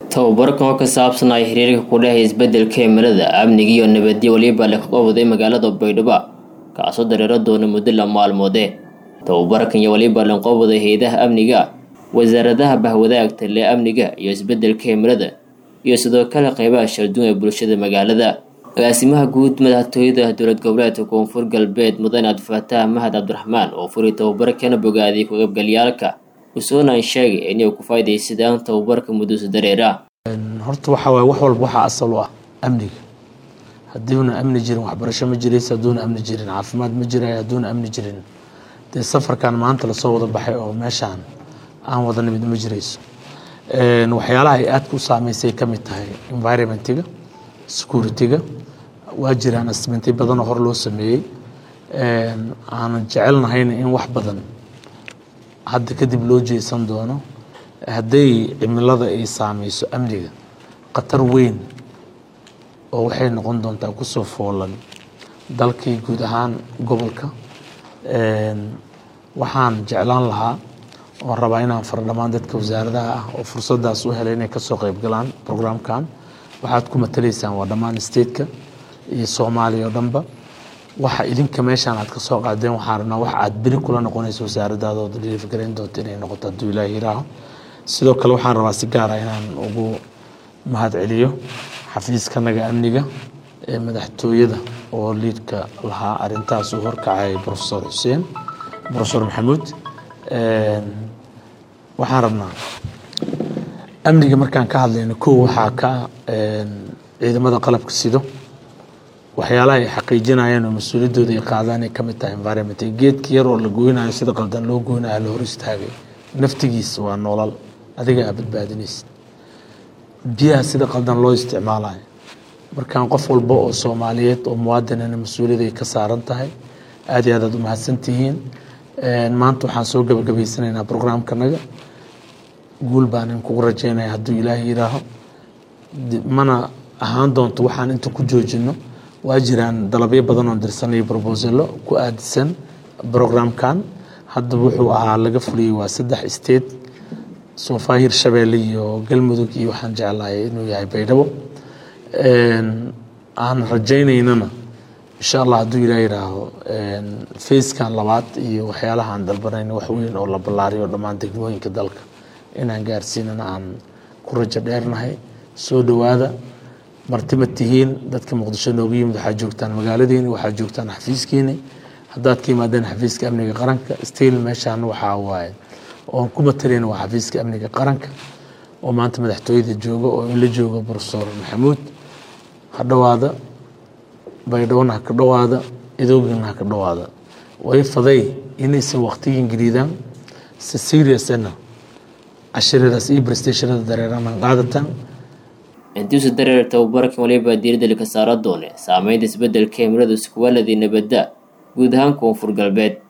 tababarkan oo ka saabsan ay xiriirka ku dhehaya isbeddelka cimilada amniga iyo nabadyo weliba la qabwaday magaalada baydhabo kaasoo dareero doona muddo la maalmoode tababarkan iyo weliba lanqobwaday hay-adaha amniga wasaaradaha bahwadaagta lee amniga iyo isbeddelka cimilada iyo sidoo kale qeybaha shalduun ee bulshada magaalada agaasimaha guud madaxtooyada dowlad goboleedka koonfur galbeed mudane abdifataax mahad cabdiraxmaan oo furay tababarkana bogaadiyay ku-qaybgalyaalka usoonaan sheegay inay ku faa'idaysadaan tababarka muddusa dareera horta waxaa waaye wax walba waxaa asal u ah amniga hadduuna amni jirin waxbarasho ma jiraysa hadduuna amni jirin caafimaad ma jirayo hadduuna amni jirin dee safarkan maanta lasoo wada baxay oo meeshaan aan wada nimid ma jirayso waxyaalaha ay aadka u saameysay ka mid tahay environmentiga security-ga waa jiraan asmentay badanoo hor loo sameeyey aanan jecelnahayna in wax badan hadda kadib loo jeesan doono hadday cimilada ay saameyso amniga khatar weyn oo waxay noqon doontaa kusoo foolan dalkii guud ahaan gobolka waxaan jeclaan lahaa oon rabaa inaan fara dhammaan dadka wasaaradaha ah oo fursadaas u helay inay kasoo qeyb galaan programkan waxaad ku matalaysaan waa dhammaan stateka iyo soomaaliya oo dhanba waxa idinka meeshaan aad ka soo qaadeen waxaan rabnaa wax aad beri kula noqonayso wasaaradaada oo deliifgarayn doonto inay noqoto hadduu ilaahi yiraaho sidoo kale waxaan rabaa si gaara inaan ugu mahad celiyo xafiiskanaga amniga ee madaxtooyada oo liidka lahaa arintaas uu horkacay profesor xuseen profesor maxamuud waxaan rabnaa amniga markaan ka hadlayno kow waxaa ka ciidamada qalabka sido waxyaalaha ay xaqiijinayeen oo mas-uuliyaddooda ay qaadaan ay ka mid tahay environment geedka yar oo la goynayo sida qaldan loo goynayo la hor istaagay naftigiisa waa noolal adiga aa badbaadinaysa biyaha sida qaldan loo isticmaalayo markaan qof walba oo soomaaliyeed oo muwaadinana mas-uuliyad ay ka saaran tahay aad iyo aad aad u mahadsantihiin maanta waxaan soo gabagabaysanaynaa programkanaga guul baan in kugu rajaynaya hadduu ilaahay yiraaho mana ahaan doonto waxaan inta ku joojino waa jiraan dalabyo badan oo dirsanaya brobosalo ku aadisan programkan hadda wuxuu ahaa laga fuliyey waa saddex state soofaa hirshabeelle iyo galmudug iyo waxaan jeclahay inuu yahay baydhabo aan rajaynaynana insha allah hadduu ilaa yihaaho facekan labaad iyo waxyaalaha aan dalbanayn wax weyn oo la ballaariyo dhammaan degmooyinka dalka inaan gaarsiinana aan ku rajo dheernahay soo dhowaada martima tihiin dadka muqdisho nooga yimid waxaa joogtaan magaaladiini waxaa joogtaan xafiiskiini haddaad ka yimaadeen xafiiska amniga qaranka stiil meeshaan waxaa waaye oon ku matalayna waa xafiiska amniga qaranka oo maanta madaxtooyada jooga oo in la joogo profesor maxamuud ha dhowaada baydhowna ha ka dhowaada idoogina ha ka dhowaada way faday inaysan waqtigin geliidaan si seriousna cashiradaas iyo brestationada dareeranan qaadataan intiisa dareer tababarkan waliba diiradda laka saara doone saameynta isbeddelka cimilada iskuwaladii nabadda guud ahaan koonfur galbeed